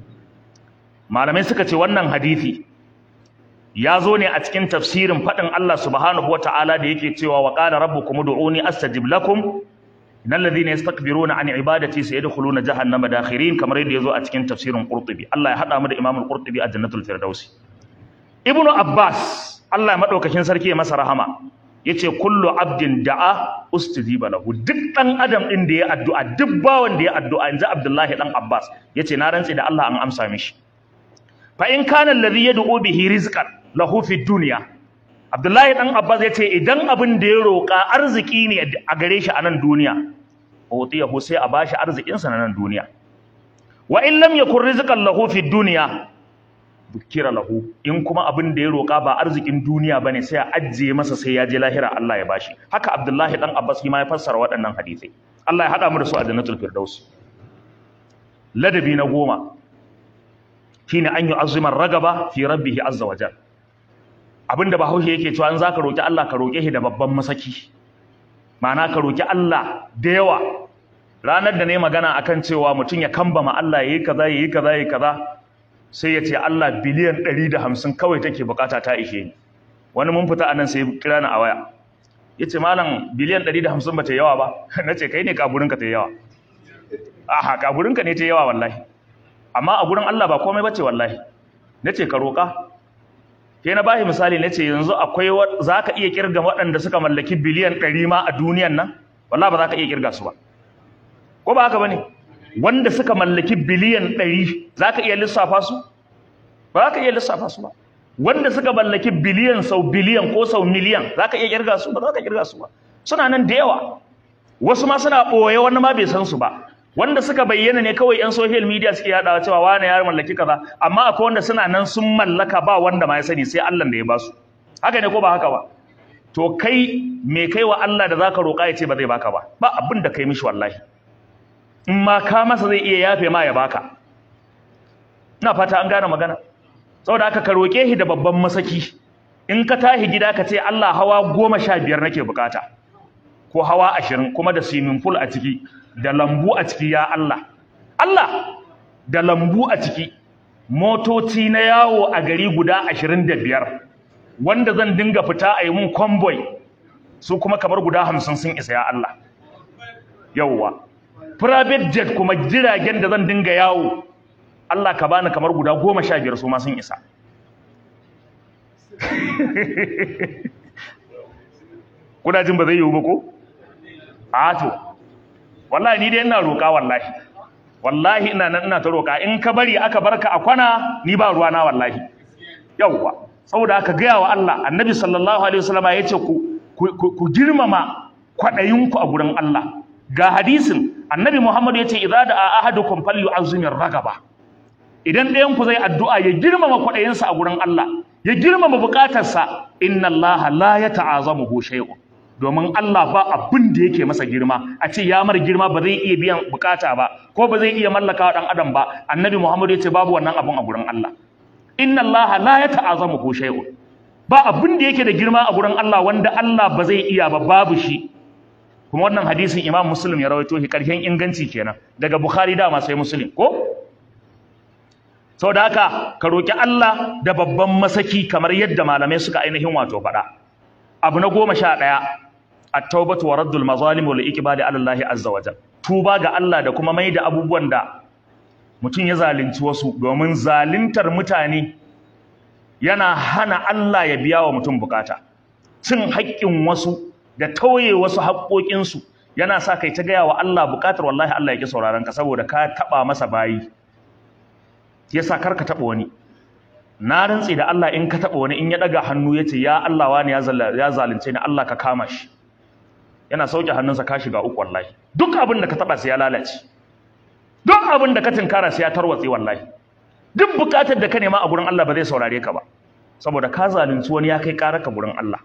malamai suka ce wannan hadisi ya zo ne a cikin tafsirin faɗin Allah subhanahu wata'ala da yake cewa wa qala rabbukum ud'uni astajib lakum innal ladhina yastakbiruna an ibadati sayadkhuluna jahannama dakhirin kamar yadda yazo a cikin tafsirin Qurtubi Allah ya hada mu da Imam Qurtubi a Jannatul Firdausi Ibnu Abbas Allah ya madaukakin sarki ya masa rahama yace kullu abdin da'a ustijiba lahu duk dan adam din da ya addu'a duk bawan da ya addu'a inji Abdullahi dan Abbas yace na rantsi da Allah an amsa mishi fa in kana alladhi yad'u bihi rizqan lahu fi dunya Abdullahi dan Abbas yace idan abin da ya roka arziki ne a gare shi a nan duniya utiyahu sai a bashi arzikin sa na nan duniya wa in lam yakun rizqan lahu fi dunya bukira lahu in kuma abin da ya roka ba arzikin duniya bane sai a ajje masa sai ya je lahira Allah ya bashi haka Abdullahi dan Abbas shi ma ya fassara waɗannan hadisai Allah ya hada mu da su a jannatul firdaus ladabi na goma shine an yi azumar ragaba fi rabbihi azza wajal abinda bahaushe yake cewa in zaka roki Allah ka roke shi da babban masaki ma'ana ka roki Allah da yawa ranar da ne magana akan cewa mutum ya kambama Allah yayi kaza yayi kaza yayi kaza sai ya ce Allah biliyan 150 kawai take bukata ta ishe ni wani mun fita anan sai kira ni a waya yace malam biliyan 150 bata yawa ba nace kai ne kaburinka ta yawa aha kaburinka ne ta yawa wallahi amma a gurin Allah ba komai bace wallahi nace ka roka ke na bashi misali na ce yanzu akwai za ka iya kirga waɗanda suka mallaki biliyan ɗari ma a duniyan nan wallah ba za ka iya kirga su ba ko ba haka ba ne wanda suka mallaki biliyan ɗari za ka iya lissafa su ba za ka iya lissafa su ba wanda suka mallaki biliyan sau biliyan ko sau miliyan za ka iya kirga su ba za ka kirga su ba suna nan da yawa wasu ma suna ɓoye wani ma bai san su ba wanda suka bayyana ne kawai yan social media suke yadawa cewa wani ya mallaki kaza amma akwai wanda suna nan sun mallaka ba wanda ma ya sani sai Allah da ya basu haka ne ko ba haka ba to kai me kai wa Allah da zaka roƙa ya ce ba zai baka ba ba abin da kai mishi wallahi in ma ka masa zai iya yafe ma ya baka ina fata an gane magana saboda haka ka roƙe shi da babban masaki in ka tahi gida ka ce Allah hawa goma sha biyar nake bukata ko hawa ashirin kuma da swimming pool a ciki da lambu a ciki ya Allah Allah da lambu a ciki motoci na yawo a gari guda ashirin da biyar wanda zan dinga fita a yi mun convoy su kuma kamar guda hamsin sun isa ya Allah yawwa private jet kuma jiragen da zan dinga yawo Allah ka bani kamar guda goma sha biyar su ma sun isa kuna jin ba zai yiwu ba ko a to wallahi ni dai ina roƙa wallahi wallahi ina nan ina ta roƙa in ka bari aka barka a kwana ni ba ruwa na wallahi yawwa saboda aka gaya wa Allah annabi sallallahu alaihi wasallama ya ce ku ku girmama kwaɗayinku a gurin Allah ga hadisin annabi Muhammad ya ce idza da ahadukum falyu'azzimir ragaba idan ɗayan ku zai addu'a ya girmama kwaɗayinsa a gurin Allah ya girmama buƙatarsa inna Allah la yata'azamuhu shay'un domin Allah ba abin da yake masa girma a ce ya mar girma ba zai iya biyan bukata ba ko ba zai iya mallaka dan adam ba annabi Muhammad ya ce babu wannan abun a gurin Allah inna Allah la yata'azamuhu shay'un ba abin da yake da girma a gurin Allah wanda Allah ba zai iya ba babu shi kuma wannan hadisin Imam Muslim ya rawaito shi karshen inganci kenan daga Bukhari da sai Muslim ko saboda haka ka roki Allah da babban masaki kamar yadda malamai suka ainihin wato faɗa abu na goma sha ɗaya at-taubatu wa raddul mazalim wal iqbali ala Allah azza wa jal tuba ga Allah da kuma mai da abubuwan da mutum ya zalunci wasu domin zaluntar mutane yana hana Allah ya biya wa mutum bukata cin haƙƙin wasu da tauye wasu haƙƙoƙinsu yana sa kai ta gaya wa Allah bukatar wallahi Allah ya ki sauraron ka saboda ka taɓa masa bayi yasa kar ka taɓa wani na rantse da Allah in ka taɓa wani in ya ɗaga hannu ya ce ya Allah wani ya zalunce ni Allah ka kama shi yana sauke hannunsa ka shiga uku wallahi duk abin da ka taɓa sai ya lalace duk abin da ka tinkara sai ya tarwatse wallahi duk buƙatar da ka nema a gurin Allah ba zai saurare ka ba saboda ka zalunci wani ya kai ƙarar ka gurin Allah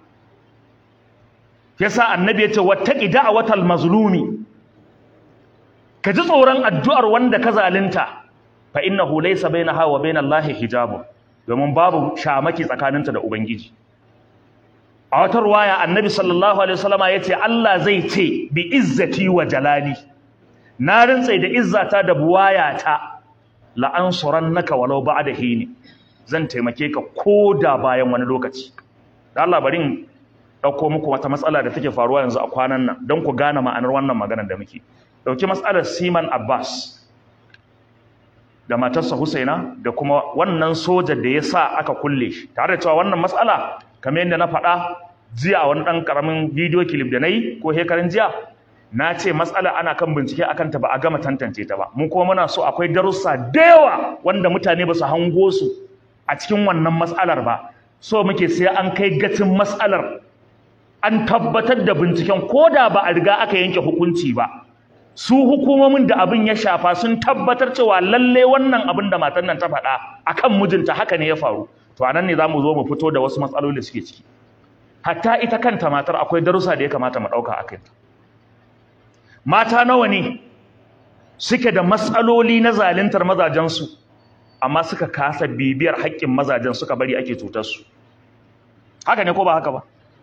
yasa annabi ya ce wattaqi da'watal mazlumi ka ji tsoron addu'ar wanda ka zalunta fa innahu laysa bainaha wa bainallahi hijabun domin babu shamaki tsakaninta da ubangiji a wata ruwaya annabi sallallahu alaihi wasallama yace Allah zai ce bi izzati wa jalali na rantsa da izzata da buwayata la ansurannaka walau ba'da hini zan taimake ka koda bayan wani lokaci da Allah bari in dauko muku wata matsala da take faruwa yanzu a kwanan nan don ku gane ma'anar wannan maganar da muke dauki matsalar Siman Abbas da matarsa Husaina da kuma wannan soja da ya sa aka kulle shi tare da cewa wannan matsala kamar yadda na faɗa jiya a wani ɗan ƙaramin bidiyo kilif da na yi ko hekarin jiya na ce matsala ana kan bincike akan ta ba a gama tantance ta ba mu kuma muna so akwai darussa da yawa wanda mutane ba su hango su a cikin wannan matsalar ba so muke sai an kai gacin matsalar an tabbatar da binciken ko da ba a riga aka yanke hukunci ba su hukumomin da abin ya shafa sun tabbatar cewa lalle wannan abin da matan nan ta faɗa akan mijinta haka ne ya faru to anan ne zamu zo mu fito da wasu matsaloli da suke ciki hatta ita kanta matar akwai darussa da ya kamata mu ɗauka a kanta mata nawa ne suke da matsaloli na zaluntar mazajensu amma suka kasa bibiyar haƙƙin mazajen suka bari ake cutar su haka ne ko ba haka ba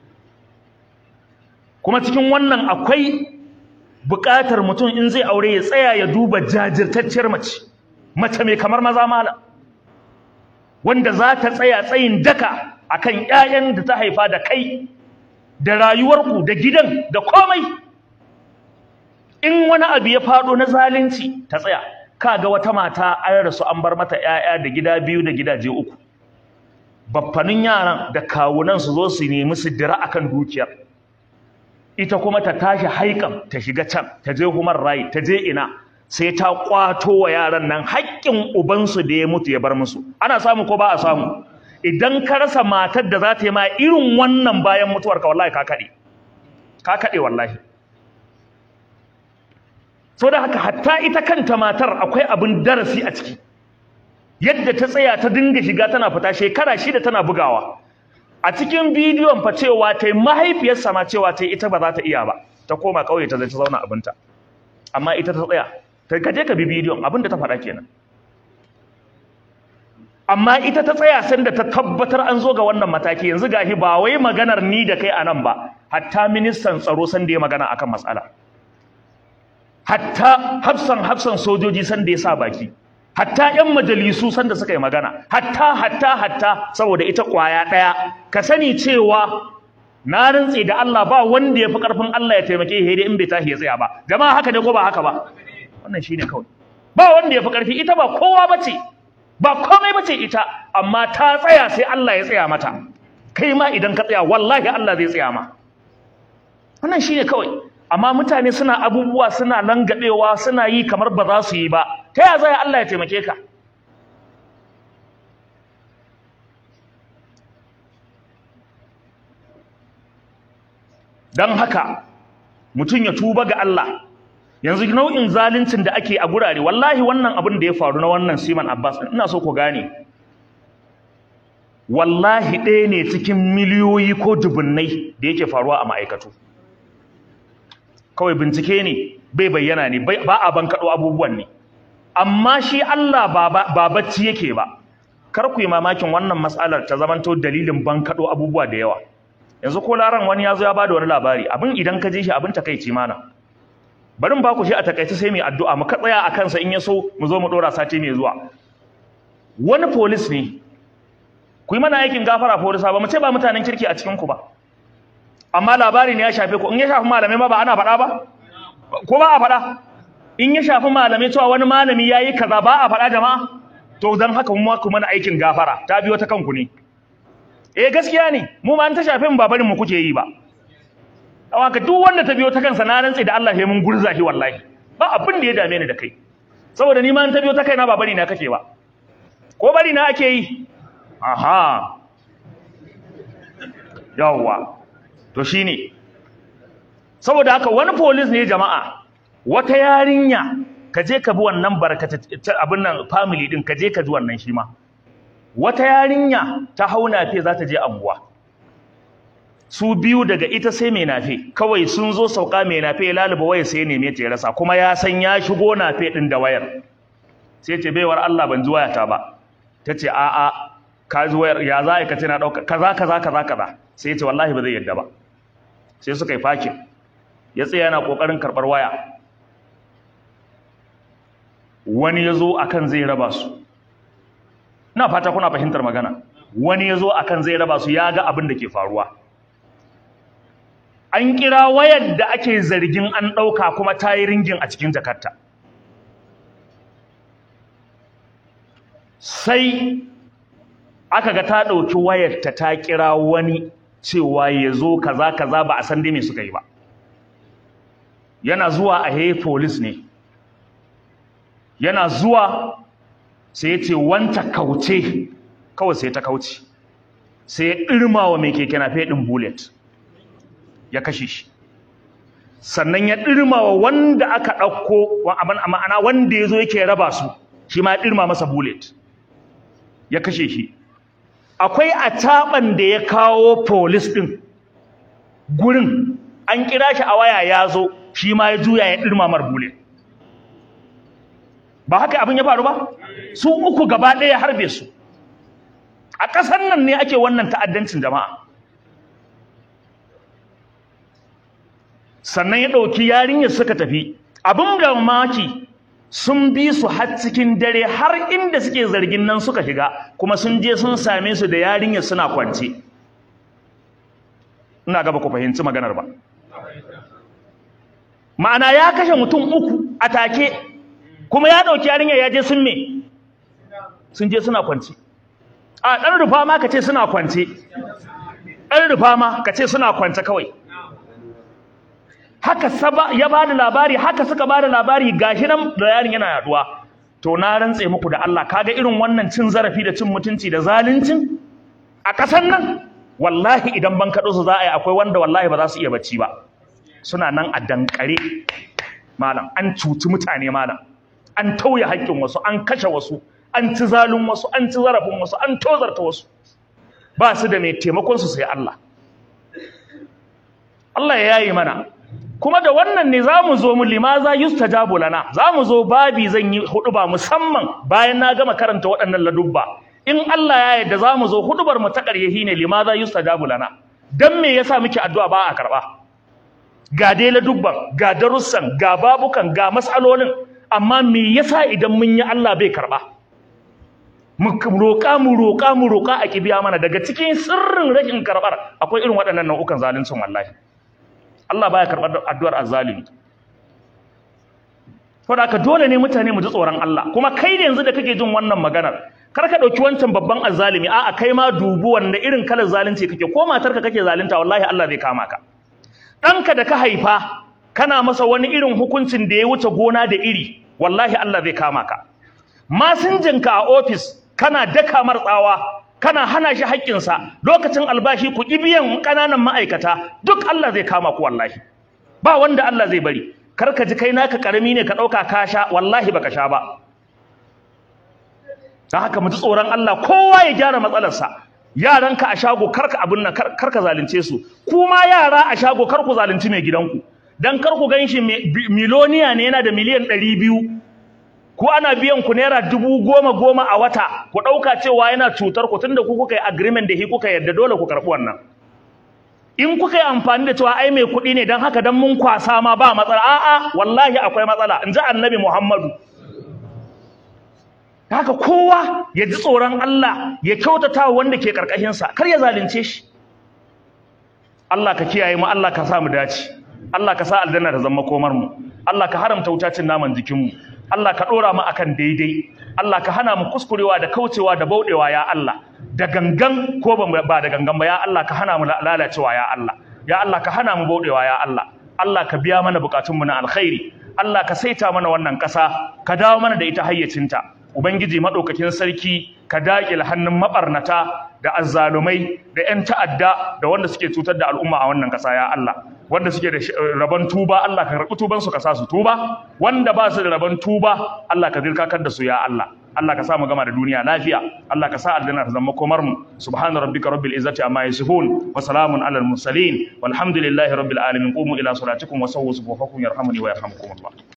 kuma cikin wannan akwai buƙatar mutum in zai aure ya tsaya ya duba jajirtacciyar mace mace mai kamar maza mala wanda za ta tsaya tsayin daka akan ƴaƴan da ta haifa da kai da rayuwarku da gidan da komai in wani abu ya faɗo na zalunci ta tsaya kaga wata mata an rasu an bar mata ƴaƴa da gida biyu da gidaje uku baffanin yaran da kawunan su zo su nemi su dira akan dukiyar ita kuma ta tashi haikan ta shiga can ta je human right ta je ina sai ta kwato wa yaran nan haƙƙin ubansu da ya mutu ya bar musu ana samu ko ba a samu idan ka rasa matar da za ta yi ma irin wannan bayan mutuwar ka wallahi ka kaɗe ka kaɗe wallahi so da haka hatta ita kanta matar akwai abin darasi a ciki yadda ta tsaya ta dinga shiga tana fita shekara shida tana bugawa a cikin bidiyon fa cewa ta yi mahaifiyarsa ma cewa ta ita ba za ta iya ba ta koma ƙauye ta zai ta zauna abinta amma ita ta tsaya ta kaje ka bi bidiyon abin da ta faɗa kenan amma ita ta tsaya sanda ta tabbatar an zo ga wannan mataki yanzu gahi ba wai maganar ni da kai anan ba hatta ministan tsaro sanda ya magana akan matsala hatta hafsan hafsan sojoji sanda ya sa baki hatta ƴan majalisu sanda suka yi magana hatta hatta hatta saboda ita kwaya ɗaya ka sani cewa na rantse da Allah ba wanda ya fi ƙarfin Allah ya taimake shi in bai tashi ya tsaya ba jama'a haka ne ko ba haka ba wannan shine kawai ba wanda ya fi ƙarfi ita ba kowa bace ba komai bace ita amma ta tsaya sai Allah ya tsaya mata kai ma idan ka tsaya wallahi Allah zai tsaya ma wannan shine kawai amma mutane suna abubuwa suna langabewa suna yi kamar ba za su yi ba ta ya zai Allah ya taimake ka don haka mutum ya tuba ga Allah yanzu nau'in zaluncin da ake a gurare wallahi wannan abin da ya faru na wannan Siman Abbas ina so ku gane wallahi ɗaya ne cikin miliyoyi ko dubunnai da yake faruwa a ma'aikatu kawai bincike ne bai bayyana ne ba a bankaɗo abubuwan ne amma shi Allah ba bacci yake ba kar ku yi mamakin wannan matsalar ta zamanto dalilin bankaɗo abubuwa da yawa yanzu ko laran wani ya zo ya bada wani labari abin idan ka je shi abin takaici mana barin ba ku shi a takaice sai mai addu'a mu ka tsaya a kansa in ya so mu zo mu ɗora sati mai zuwa wani polis ne ku yi mana aikin gafara polisa ba mu ce ba mutanen kirki a cikin ku ba amma labari ne ya shafe ku in ya shafi malamai ma ba ana faɗa ba ko ba a faɗa in ya shafi malamai cewa wani malami ya yi kaza ba a faɗa jama'a to don haka mu ku mana aikin gafara ta biyo ta kanku ne eh gaskiya ne mu ma an ta shafe mu ba barin mu kuke yi ba haka duk wanda ta biyo ta kansa na rantsi da Allah sai mun gurza shi wallahi ba abin da ya dame ni da kai saboda ni ma an ta biyo ta kaina ba bari na kake ba ko bari na ake yi aha yawwa to shine saboda haka wani police ne jama'a wata yarinya ka je ka bi wannan barkata abin nan family din ka je ka ji wannan shi ma wata yarinya ta hau nafe za ta je anguwa su biyu daga ita sai mai nafe kawai sun zo sauka mai nafe ya laluba waya sai ya neme ta ya rasa kuma ya san ya shigo nafe din da wayar sai ce baiwar Allah ban ji wayata ba ta ce a'a ka ji wayar ya za ka ce na ɗauka kaza kaza kaza kaza sai ya ce wallahi ba zai yadda ba sai suka yi fakin ya tsaya yana ƙoƙarin karɓar waya wani ya zo akan zai raba su na fata kuna fahimtar magana wani ya zo akan zai raba su ya ga abin da ke faruwa an kira wayar da ake zargin an ɗauka kuma ta yi ringin a cikin jakarta sai aka ga ta ɗauki wayarta ta kira wani cewa ya zo kaza kaza ba a san dai me suka yi ba yana zuwa a hey police ne yana zuwa sai ya ce wanta kauce kawai sai ta kauce sai ya ɗirma wa mai keke na ɗin bullet ya kashe shi sannan ya ɗirma wa wanda aka ɗauko ma'ana wanda ya zo yake raba su shi ma ya ɗirma masa bullet ya kashe shi akwai ataɓan da ya kawo polis ɗin gurin an kira shi a waya ya zo shi ma ya juya ya ɗirma mar bullet ba haka abin ya faru ba su uku gaba ɗaya harbe su a ƙasar nan ne ake wannan ta'addancin jama'a sannan ya ɗauki yarinyar suka tafi abin da maki sun bi su har cikin dare har inda suke zargin nan suka shiga kuma sun je sun same su da yarinyar suna kwance ina gaba ku fahimci maganar ba ma'ana ya kashe mutum uku a take kuma ya ɗauki yarinyar ya je sun me sun je suna kwanci a ɗan rufa ma ka ce suna kwance ɗan rufa ma ka ce suna kwance kawai haka saba ya bada labari haka suka bada labari gashi nan da yarin yana yaduwa to na rantse muku da Allah kaga irin wannan cin zarafi da cin mutunci da zaluncin a ƙasar nan wallahi idan ban kaɗo su za a yi akwai wanda wallahi ba za su iya bacci ba suna nan a dankare malam an cuci mutane malam an tauye haƙƙin wasu an kashe wasu an ci zalun wasu an ci zarafin wasu an tozarta wasu ba su da mai taimakon su sai Allah Allah ya yayi mana kuma da wannan ne zamu zo mu limaza yustajabu lana zamu zo babi zan yi huduba musamman bayan na gama karanta waɗannan ladubba in Allah ya yarda zamu zo hudubar mu ta ƙaryahi ne limaza yustajabu lana dan me yasa muke addu'a ba a karba ga dai ladubban ga darussan ga babukan ga mas'alolin amma me yasa idan mun yi Allah bai karba mu roƙa mu roƙa mu roƙa a kibiya mana daga cikin sirrin rashin karbar akwai irin waɗannan nau'ukan zaluncin wallahi Allah baya karɓar addu'ar azzalimi saboda haka dole ne mutane mu ji tsoron Allah kuma kai ne yanzu da kake jin wannan maganar kar ka ɗauki wancan babban azzalimi a'a kai ma dubu wanda irin kalar zalunci kake ko matarka kake zalunta wallahi Allah zai kama ka ɗanka da ka haifa kana masa wani irin hukuncin da ya wuce gona da iri wallahi Allah zai kama ka masinjinka a ofis kana daka martsawa kana hana shi haƙƙinsa lokacin albashi ku ƙi biyan ƙananan ma'aikata duk Allah zai kama ku wallahi ba wanda Allah zai bari kar ka ji kai naka ƙarami ne ka ɗauka ka sha wallahi baka sha ba don haka mu ji tsoron Allah kowa ya gyara matsalarsa yaranka a shago kar ka abin nan kar ka zalunce su kuma yara a shago kar ku zalunci mai gidanku dan kar ku ganshi miloniya ne yana da miliyan ɗari biyu ko ana biyan ku naira dubu goma goma a wata ku ɗauka cewa yana cutar ku tunda ku kuka yi agreement da shi kuka yarda dole ku karɓi wannan in kuka yi amfani da cewa ai mai kuɗi ne don haka don mun kwasa ma ba matsala a'a wallahi akwai matsala in ji annabi muhammadu haka kowa ya ji tsoron Allah ya kyautata wanda ke ƙarƙashinsa kar ya zalunce shi Allah ka kiyaye mu Allah ka sa mu dace Allah ka sa aljanna ta zama komar mu Allah ka haramta wutacin naman jikin mu Allah ka dora mu akan daidai Allah ka hana mu kuskurewa da kaucewa da baudewa ya Allah da gangan ko ba da gangan ba ya Allah ka hana mu lalacewa ya Allah ya Allah ka hana mu baudewa ya Allah Allah ka biya mana bukatun mu na alkhairi Allah ka saita mana wannan ƙasa ka dawo mana da ita hayyacinta ubangiji madaukakin sarki ka daƙile hannun mabarnata da azzalumai da 'yan ta'adda da wanda suke cutar da al'umma a wannan ƙasa ya Allah wanda suke da rabon tuba Allah ka karɓi tuban su ka sa su tuba wanda ba su da rabon tuba Allah ka zirkakar da su ya Allah Allah ka sa mu gama da duniya lafiya Allah ka sa aljanna ta zama komar mu subhana rabbika rabbil izzati amma yasifun wa salamun alal mursalin walhamdulillahi rabbil alamin qumu ila salatikum wa sawwu sufufakum yarhamuni wa yarhamukum Allah